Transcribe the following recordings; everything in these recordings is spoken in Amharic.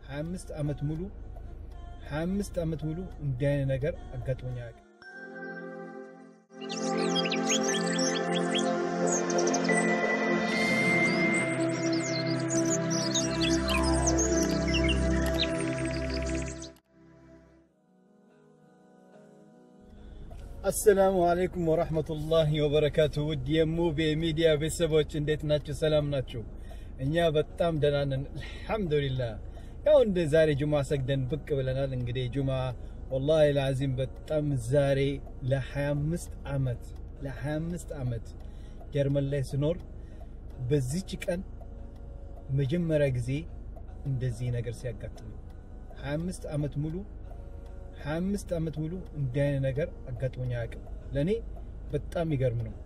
25 ዓመት ሙሉ 25 ዓመት ሙሉ እንዲህ አይነት ነገር አጋጥሞኝ አያውቅም። አሰላሙ አለይኩም ወራህመቱላሂ ወበረካቱ። ውድ የሙቤ ሚዲያ ቤተሰቦች እንዴት ናቸው? ሰላም ናቸው? እኛ በጣም ደህና ነን አልሐምዱሊላህ። ያው እንደ ዛሬ ጁማ ሰግደን ብቅ ብለናል። እንግዲህ ጁማ ወላሂ ለአዚም በጣም ዛሬ ለ25 ዓመት ለ25 ዓመት ጀርመን ላይ ስኖር በዚች ቀን መጀመሪያ ጊዜ እንደዚህ ነገር ሲያጋጥም 25 ዓመት ሙሉ 25 ዓመት ሙሉ እንዲህ አይነት ነገር አጋጥሞኝ አያውቅም። ለእኔ በጣም የሚገርም ነው።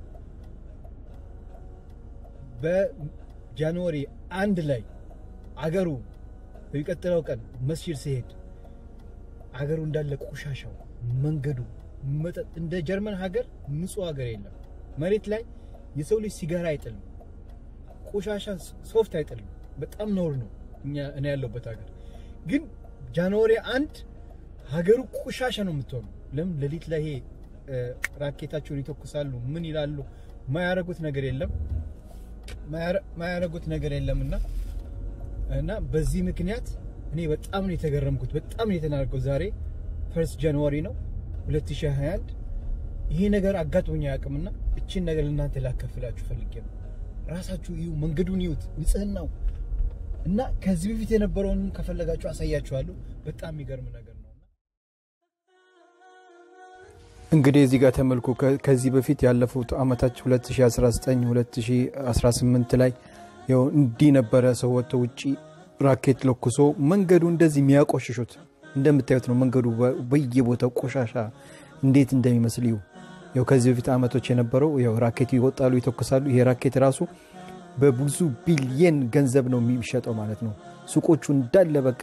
በጃንዋሪ አንድ ላይ አገሩ በሚቀጥለው ቀን መስጂድ ሲሄድ አገሩ እንዳለ ቆሻሻው፣ መንገዱ፣ መጠጥ እንደ ጀርመን ሀገር ንጹህ ሀገር የለም። መሬት ላይ የሰው ልጅ ሲጋራ አይጥልም፣ ቆሻሻ ሶፍት አይጥልም። በጣም ነውር ነው እኛ እኔ ያለሁበት ሀገር ግን ጃንዋሪ አንድ ሀገሩ ቆሻሻ ነው የምትሆነው። ለምን ሌሊት ላይ ይሄ ራኬታቸውን ይተኩሳሉ፣ ምን ይላሉ? ማያረጉት ነገር የለም ማያረጉት ነገር የለም እና እና በዚህ ምክንያት እኔ በጣም ነው የተገረምኩት፣ በጣም ነው የተናገርኩት። ዛሬ ፈርስት ጃንዋሪ ነው 2021 ይሄ ነገር አጋጥሞኝ አያውቅምና እቺን ነገር ለእናንተ ላከፍላችሁ ፈልጌ ነው። ራሳችሁ እዩ፣ መንገዱን ይዩት፣ ንጽህናው እና ከዚህ በፊት የነበረውን ከፈለጋችሁ አሳያችኋለሁ። በጣም የሚገርም ነገር ነው። እንግዲህ እዚህ ጋር ተመልኩ። ከዚህ በፊት ያለፉት አመታች 2019 2018 ላይ ያው እንዲህ ነበረ። ሰው ወጥቶ ውጪ ራኬት ለኩሶ መንገዱ እንደዚህ የሚያቆሽሹት እንደምታዩት ነው። መንገዱ በየቦታው ቆሻሻ እንዴት እንደሚመስል ይሁ ያው ከዚህ በፊት አመቶች የነበረው ያው ራኬት ይወጣሉ፣ ይተኩሳሉ። ይሄ ራኬት ራሱ በብዙ ቢሊየን ገንዘብ ነው የሚሸጠው ማለት ነው። ሱቆቹ እንዳለ በቃ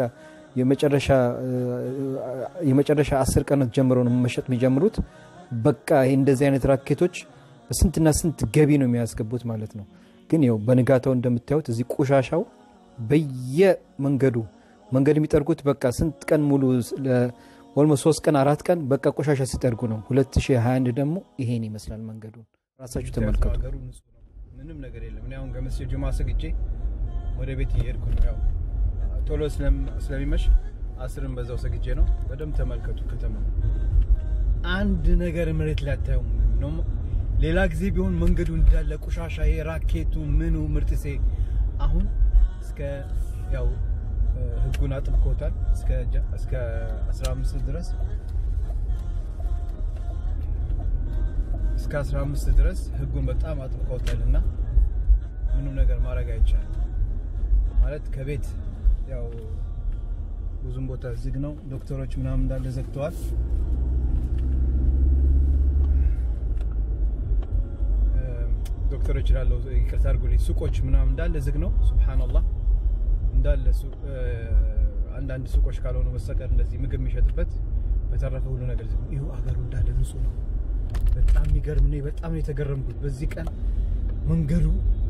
የመጨረሻ አስር ቀናት ጀምሮ ነው መሸጥ የሚጀምሩት። በቃ ይሄ እንደዚህ አይነት ራኬቶች በስንትና ስንት ገቢ ነው የሚያስገቡት ማለት ነው። ግን ያው በንጋታው እንደምታዩት እዚህ ቆሻሻው በየመንገዱ መንገድ የሚጠርጉት በቃ ስንት ቀን ሙሉ ኦልሞስት ሶስት ቀን አራት ቀን በቃ ቆሻሻ ሲጠርጉ ነው። 2021 ደግሞ ይሄን ይመስላል መንገዱ። ራሳችሁ ተመልከቱ። ምንም ነገር የለም። እኔ አሁን ከመስጂድ ጁማ ሰግጄ ወደ ቤት እየሄድኩ ነው። ያው ቶሎ ስለሚመሽ አስርን በዛው ሰግጄ ነው። በደንብ ተመልከቱ ከተማ አንድ ነገር መሬት ላይ አታዩም ነው። ሌላ ጊዜ ቢሆን መንገዱ እንዳለ ቆሻሻ፣ የራኬቱ ምኑ ምርጥሴ አሁን እስከ ያው ህጉን አጥብቆታል እስከ 15 ድረስ እስከ 15 ድረስ ህጉን በጣም አጥብቀውታል እና ምንም ነገር ማድረግ አይቻልም። ማለት ከቤት ያው ብዙም ቦታ ዝግ ነው። ዶክተሮች ምናምን እንዳለ ዘግተዋል። ዶክተሮች ላለው ይቅርታ አድርጉልኝ፣ ሱቆች ምናምን እንዳለ ዝግ ነው። ሱብሃንአላህ እንዳለ አንዳንድ ሱቆች ካልሆኑ በስተቀር እንደዚህ ምግብ የሚሸጥበት በተረፈ ሁሉ ነገር ዝግ ነው። ይኸው አገሩ እንዳለ ንጹህ ነው። በጣም የሚገርም ነው። በጣም ነው የተገረምኩት። በዚህ ቀን መንገዱ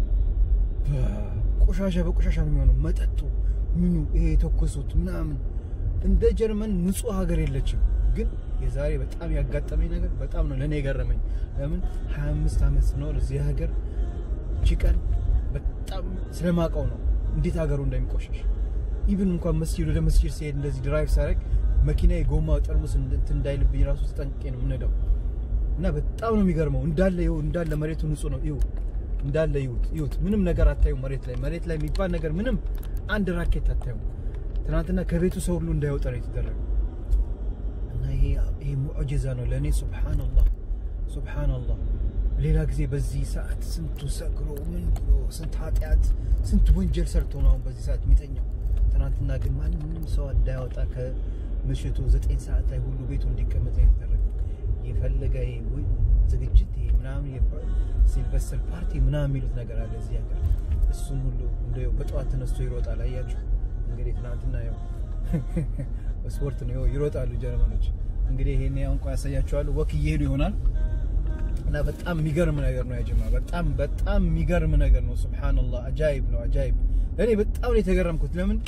ቆሻሻ በቆሻሻ ነው የሚሆነው። መጠጡ ምኑ ይሄ የተኮሱት ምናምን እንደ ጀርመን ንጹህ ሀገር የለችም። ግን የዛሬ በጣም ያጋጠመኝ ነገር በጣም ነው ለእኔ የገረመኝ። ለምን 25 ዓመት ስኖር እዚህ ሀገር እቺ ቀን በጣም ስለማውቀው ነው እንዴት ሀገሩ እንደሚቆሸሽ። ኢቭን እንኳን መስጂድ ወደ መስጂድ ሲሄድ እንደዚህ ድራይቭ ሳደርግ መኪና የጎማ ጠርሙስ እንትን እንዳይልብኝ ራሱ ተጠንቅቄ ነው የምነዳው። እና በጣም ነው የሚገርመው። እንዳለ ይኸው እንዳለ መሬቱ ንጹህ ነው። ይኸው እንዳለ ይሁት ይሁት ምንም ነገር አታዩ። መሬት ላይ መሬት ላይ የሚባል ነገር ምንም አንድ ራኬት አታዩ። ትናንትና ከቤቱ ሰው ሁሉ እንዳይወጣ ነው የተደረገው። እና ይሄ ይሄ ሙዕጂዛ ነው ለእኔ። ሱብሃንአላህ ሱብሃንአላህ። ሌላ ጊዜ በዚህ ሰዓት ስንቱ ሰክሮ ምን ብሎ ስንት ኃጢአት ስንት ወንጀል ሰርቶ ነው አሁን በዚህ ሰዓት የሚተኛው። ትናንትና ግን ማንም ሰው እንዳይወጣ ከምሽቱ ዘጠኝ ሰዓት ላይ ሁሉ ቤቱ እንዲቀመጥ ነው የተደረገው። የፈለገ ዝግጅት ይሄ ምናምን ሲልቨስተር ፓርቲ ምናምን የሚሉት ነገር አለ እዚህ ሀገር። እሱን ሁሉ እንደው በጠዋት ተነስቶ ይሮጣል። አያችሁ እንግዲህ ትናንትና ያው ስፖርት ነው ይሮጣሉ ጀርመኖች። እንግዲህ ይሄን ያው እንኳን ያሳያቸዋለሁ። ወክ እየሄዱ ይሆናል እና በጣም የሚገርም ነገር ነው ያጀማ። በጣም በጣም የሚገርም ነገር ነው። ሱብሃንአላህ አጃይብ ነው አጃይብ። እኔ በጣም ነው የተገረምኩት። ለምን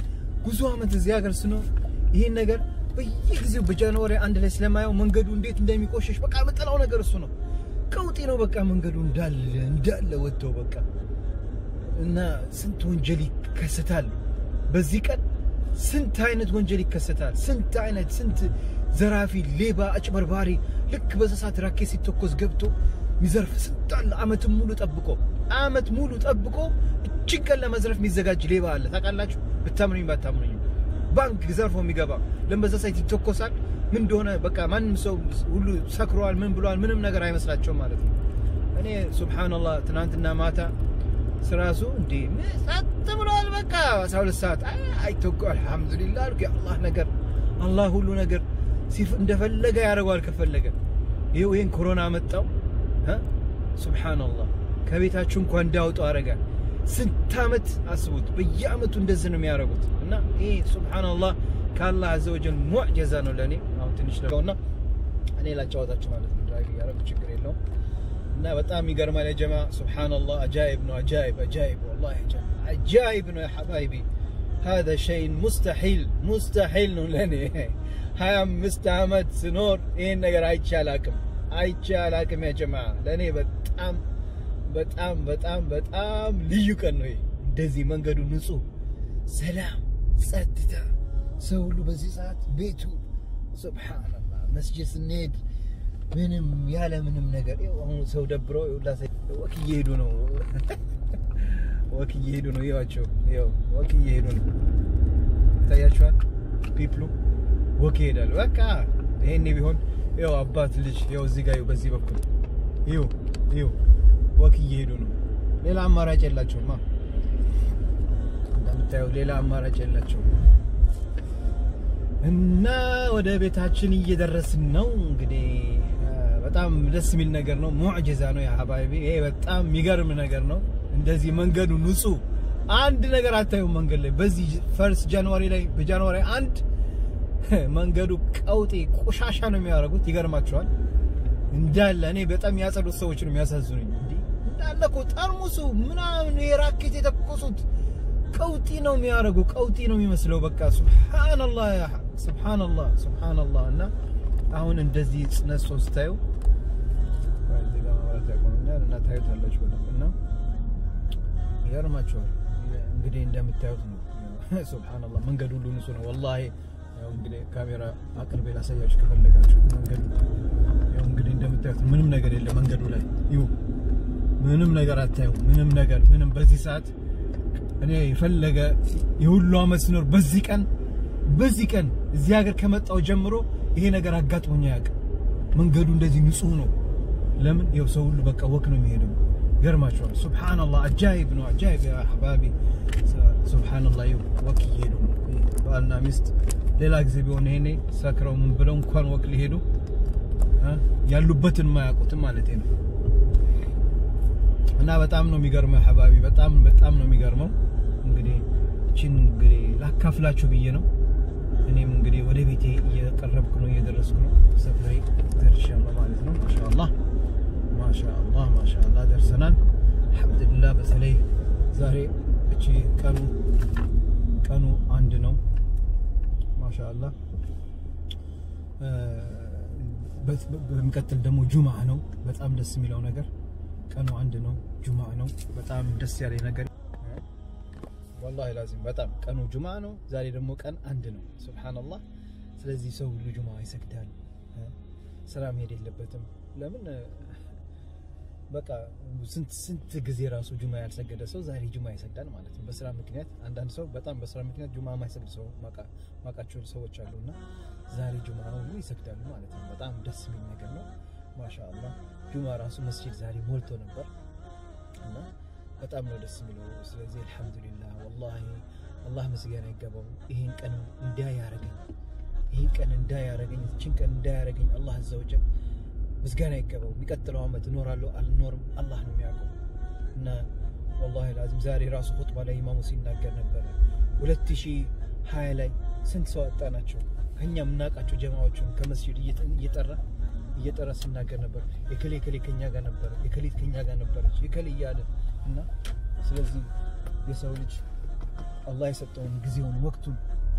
ብዙ ዓመት እዚህ ሀገር ስኖር ይሄን ነገር በየጊዜው በጃንዋሪ አንድ ላይ ስለማየው መንገዱ እንዴት እንደሚቆሸሽ በቃ የምጠላው ነገር እሱ ነው። ቀውጢ ነው በቃ መንገዱ እንዳለ እንዳለ ወጥተው በቃ እና ስንት ወንጀል ይከሰታል በዚህ ቀን ስንት አይነት ወንጀል ይከሰታል። ስንት አይነት ስንት ዘራፊ፣ ሌባ፣ አጭበርባሪ ልክ በሰዓት ራኬት ሲተኮስ ገብቶ ሚዘርፍ ስንት አለ። አመትን ሙሉ ጠብቆ አመት ሙሉ ጠብቆ እጅግ ቀን ለመዝረፍ የሚዘጋጅ ሌባ አለ። ታውቃላችሁ? ብታምኑኝ ባታምኑኝ ባንክ ዘርፎ የሚገባ ለምበዛ ሳይት ይተኮሳል። ምን እንደሆነ በቃ ማንም ሰው ሁሉ ሰክሯል፣ ምን ብሏል፣ ምንም ነገር አይመስላቸውም ማለት ነው። እኔ ሱብሃንአላህ ትናንትና ማታ ስራሱ እንዴ ጸጥ ብሏል። በቃ 12 ሰዓት አይተኮ አልሐምዱሊላህ አልኩ። የአላህ ነገር አላህ ሁሉ ነገር እንደፈለገ ያደርገዋል ከፈለገ። ይኸው ይሄን ኮሮና መጣው ሱብሃንአላህ ከቤታችሁ እንኳን እንዳወጣው አረጋ። ስንት አመት አስቡት። በየአመቱ እንደዚህ ነው የሚያደርጉት እና ይሄ ሱብሃንአላህ ከአላህ አዘወጀል ሙዕጀዛ ነው ለእኔ። አሁን ትንሽ ነውና እኔ ላጫወታችሁ ማለት ነው። ድራይቭ እያደረጉ ችግር የለውም እና በጣም ይገርማል። ያ ጀማ ሱብሃንአላህ አጃይብ ነው። አጃይብ አጃይብ ወላሂ አጃይብ ነው ያ ሐባይቢ هذا شيء مستحيل مستحيل ነው ለኔ 25 አመት ስኖር ይሄን ነገር አይቼ አላቅም አይቼ አላቅም። ያ ጀማ ለኔ በጣም በጣም በጣም በጣም ልዩ ቀን ነው። እንደዚህ መንገዱ ንጹህ፣ ሰላም፣ ጸጥታ፣ ሰው ሁሉ በዚህ ሰዓት ቤቱ ሱብሃንአላህ መስጂድ ስንሄድ ምንም ያለ ምንም ነገር አሁን ሰው ደብሮ ወክ እየሄዱ ነው። ወክ እየሄዱ ነው። ይዋቸው ይው ወክ እየሄዱ ነው። ይታያቸዋል። ፒፕሉ ወክ ይሄዳሉ። በቃ ይሄኔ ቢሆን ይው አባት ልጅ ይው እዚህ ጋር በዚህ በኩል ይው ይው ወክ እየሄዱ ነው። ሌላ አማራጭ የላቸውማ። እንደምታየው ሌላ አማራጭ የላቸውም። እና ወደ ቤታችን እየደረስን ነው እንግዲህ በጣም ደስ የሚል ነገር ነው። ሙዕጅዛ ነው የሀባይቢ። ይሄ በጣም የሚገርም ነገር ነው። እንደዚህ መንገዱ ንጹህ፣ አንድ ነገር አታዩም መንገድ ላይ። በዚህ ፈርስት ጃንዋሪ ላይ በጃንዋሪ አንድ መንገዱ ቀውጤ ቆሻሻ ነው የሚያደርጉት። ይገርማቸዋል እንዳለ እኔ በጣም ያጸዱት ሰዎች ነው የሚያሳዝኑኝ። እንዲህ እንዳለ እኮ ጠርሙሱ ምናምን የራኬት የተኮሱት ቀውጢ ነው የሚያደርጉ ቀውጢ ነው የሚመስለው። በቃ ሱብሃንአላህ ሱብሃንአላህ ሱብሃንአላህ እና አሁን እንደዚህ ጽነሶ ስታዩ እና ታዩታላችሁ በደንብ እና ይገርማችኋል። እንግዲህ እንደምታዩት ነው። ሱብሃንአላህ መንገዱ ሁሉ ንጹህ ነው። ወላሂ ያው እንግዲህ ካሜራ አቅርቤ ላሳያችሁ ከፈለጋችሁ መንገዱ ያው እንግዲህ እንደምታዩት ምንም ነገር የለም መንገዱ ላይ ይሁ ምንም ነገር አታዩ። ምንም ነገር ምንም በዚህ ሰዓት እኔ የፈለገ የሁሉ አመት ስኖር በዚህ ቀን በዚህ ቀን እዚህ ሀገር ከመጣው ጀምሮ ይሄ ነገር አጋጥሞኝ አያውቅም። መንገዱ እንደዚህ ንጹህ ነው። ለምን ይኸው ሰው ሁሉ በቃ ወክ ነው የሚሄደው። ገርማቸዋል። ሱብሃንአላህ አጃይብ ነው። አጃይብ ያ አህባቢ ሱብሃንአላህ። ይኸው ወክ እየሄዱ ነው ባልና ሚስት። ሌላ ጊዜ ቢሆን ይሄኔ ሰክረው ምን ብለው እንኳን ወክ ሊሄዱ ያሉበትን ማያውቁትም ማለት ነው። እና በጣም ነው የሚገርመው አህባቢ፣ በጣም በጣም ነው የሚገርመው። እንግዲህ እቺን እንግዲህ ላካፍላችሁ ብዬ ነው። እኔም እንግዲህ ወደ ቤቴ እየቀረብኩ ነው፣ እየደረስኩ ነው። ሰፈሬ ደርሻለሁ ማለት ነው። ማሻአላህ ማሻአላህ ማሻአላህ ደርሰናል። አልሐምዱሊላህ። በተለይ ዛሬ እቺ ቀኑ ቀኑ አንድ ነው። ማሻአላህ። በሚቀጥል ደግሞ ጁምዓ ነው። በጣም ደስ የሚለው ነገር ቀኑ አንድ ነው፣ ጁምዓ ነው። በጣም ደስ ያለኝ ነገር ወላሂ ላዚም በጣም ቀኑ ጁማ ነው። ዛሬ ደግሞ ቀን አንድ ነው። ሱብሃንአላህ። ስለዚህ ሰው ሁሉ ጁማ ይሰግዳል። ስራ መሄድ የለበትም። ለምን በቃ ስንት ስንት ጊዜ ራሱ ጁማ ያልሰገደ ሰው ዛሬ ጁማ ይሰግዳል ማለት ነው። በስራ ምክንያት አንዳንድ ሰው በጣም በስራ ምክንያት ጁማ የማይሰግድ ሰው ማቃቸው ሰዎች አሉና ዛሬ ጁማ ሁሉ ይሰግዳሉ ማለት ነው። በጣም ደስ የሚል ነገር ነው። ማሻአላህ ጁማ ራሱ መስጂድ ዛሬ ሞልቶ ነበር እና በጣም ነው ደስ የሚለው። ስለዚህ አልሐምዱሊላህ ወላሂ አላህ ምስጋና ይገባው። ይሄን ቀን እንዳያረገኝ ይሄን ቀን እንዳያረገኝ እችን ቀን እንዳያረገኝ አላህ አዘወጀል ምስጋና ይገባው። የሚቀጥለው ዓመት እኖራለሁ አልኖርም አላህ ነው የሚያውቀው። እና ወላሂ ላዚም ዛሬ ራሱ ኹጥባ ላይ ኢማሙ ሲናገር ነበረ 2020 ላይ ስንት ሰው አጣናቸው ከኛ የምናውቃቸው ጀማዎችን ከመስጂድ እየጠራ እየጠራ ሲናገር ነበር። የከሌ ከሌ ከኛ ጋር ነበረ፣ የከሌት ከኛ ጋር ነበረች፣ የከሌ እያለ እና ስለዚህ የሰው ልጅ አላህ የሰጠውን ጊዜውን ወቅቱን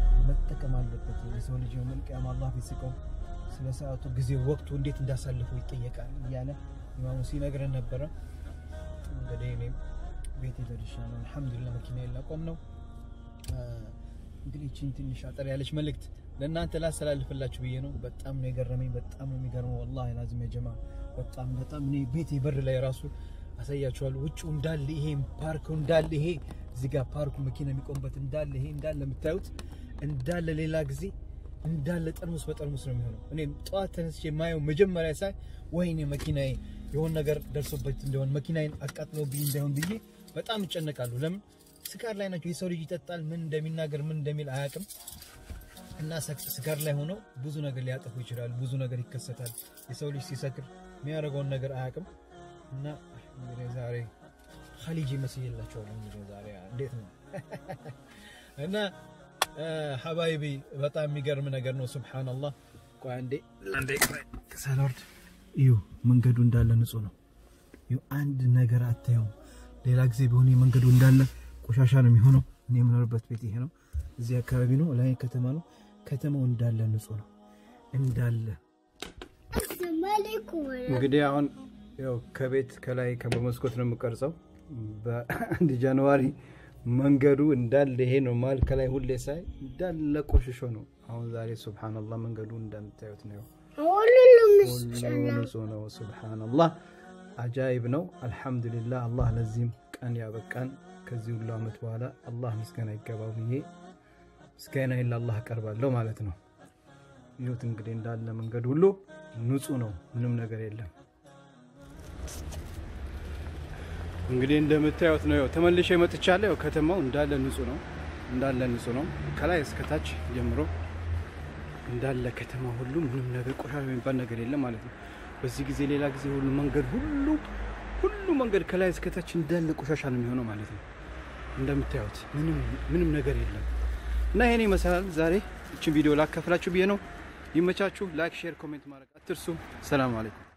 መጠቀም አለበት። የሰው ልጅ የውመል ቂያማ አላህ ፊት ሲቆም ስለ ሰዓቱ ጊዜ ወቅቱ እንዴት እንዳሳልፈው ይጠየቃል እያለ ኢማሙ ሲነግረን ነበረ። እንግዲህ እኔም ቤት ደርሻለሁ። አልሐምዱሊላህ መኪና የላቆም ነው። እንግዲህ ይህችን ትንሽ አጠር ያለች መልእክት ለእናንተ ላስተላልፍላችሁ ብዬ ነው። በጣም ነው የገረመኝ። በጣም ነው የሚገርመው። ወላሂ ላዚም የጀማ በጣም በጣም እኔ ቤቴ በር ላይ ራሱ አሳያችኋለሁ። ውጭው እንዳለ ይሄ ፓርኩ እንዳለ ይሄ እዚህ ጋር ፓርኩ መኪና የሚቆምበት እንዳለ ይሄ እንዳለ የምታዩት እንዳለ ሌላ ጊዜ እንዳለ ጠርሙስ በጠርሙስ ነው የሚሆነው። እኔ ጠዋት ተነስቼ የማየው መጀመሪያ ሳይ ወይኔ መኪናዬ የሆነ ነገር ደርሶበት እንደሆን መኪናዬን አቃጥሎብኝ እንዳይሆን ብዬ በጣም እጨነቃለሁ። ለምን ስካር ላይ ናቸው። የሰው ልጅ ይጠጣል፣ ምን እንደሚናገር ምን እንደሚል አያውቅም። እና ስካር ላይ ሆነው ብዙ ነገር ሊያጠፉ ይችላል። ብዙ ነገር ይከሰታል። የሰው ልጅ ሲሰክር የሚያደርገውን ነገር አያውቅም። እና እንግዲህ ዛሬ ኸሊጅ ይመስልላቸዋል። እንግዲህ ዛሬ እንዴት ነው እና ሀባይቢ በጣም የሚገርም ነገር ነው። ሱብሃነላህ። ቆይ አንዴ አንዴ ሳልወርድ እዩ፣ መንገዱ እንዳለ ንጹህ ነው። እዩ አንድ ነገር አታየውም። ሌላ ጊዜ ቢሆን መንገዱ እንዳለ ቆሻሻ ነው የሚሆነው። እኔ የምኖርበት ቤት ይሄ ነው። እዚህ አካባቢ ነው፣ ላይ ከተማ ነው። ከተማው እንዳለ ንጹህ ነው እንዳለ። እንግዲህ አሁን ያው ከቤት ከላይ በመስኮት ነው የምቀርጸው። በአንድ ጃንዋሪ መንገዱ እንዳለ ይሄ ነው። ማል ከላይ ሁሌ ሳይ እንዳለ ቆሽሾ ነው። አሁን ዛሬ ሱብሃነላህ መንገዱ እንደምታዩት ነው። ሁሉ ንጹህ ነው። ሱብሃነላህ አጃይብ ነው። አልሐምዱሊላህ አላህ ለዚህም ቀን ያበቃን። ከዚህ ሁሉ ዓመት በኋላ አላህ ምስጋና ይገባው ብዬ ምስጋና ለአላህ አቀርባለሁ ማለት ነው። ይሁት እንግዲህ እንዳለ መንገድ ሁሉ ንጹህ ነው። ምንም ነገር የለም። እንግዲህ እንደምታዩት ነው። ተመልሼ መጥቻለሁ። ያው ከተማው እንዳለ ንጹህ ነው። እንዳለ ንጹህ ነው። ከላይ እስከታች ጀምሮ እንዳለ ከተማ ሁሉ ምንም ነገር ቆሻሻ የሚባል ነገር የለም ማለት ነው። በዚህ ጊዜ ሌላ ጊዜ ሁሉ መንገድ ሁሉ ሁሉ መንገድ ከላይ እስከታች እንዳለ ቆሻሻ ነው የሚሆነው ማለት ነው። እንደምታዩት ምንም ምንም ነገር የለም እና ይሄን ይመስላል። ዛሬ እችን ቪዲዮ ላካፍላችሁ ብዬ ነው። ይመቻችሁ። ላይክ፣ ሼር፣ ኮሜንት ማድረግ አትርሱ። ሰላም አለይኩም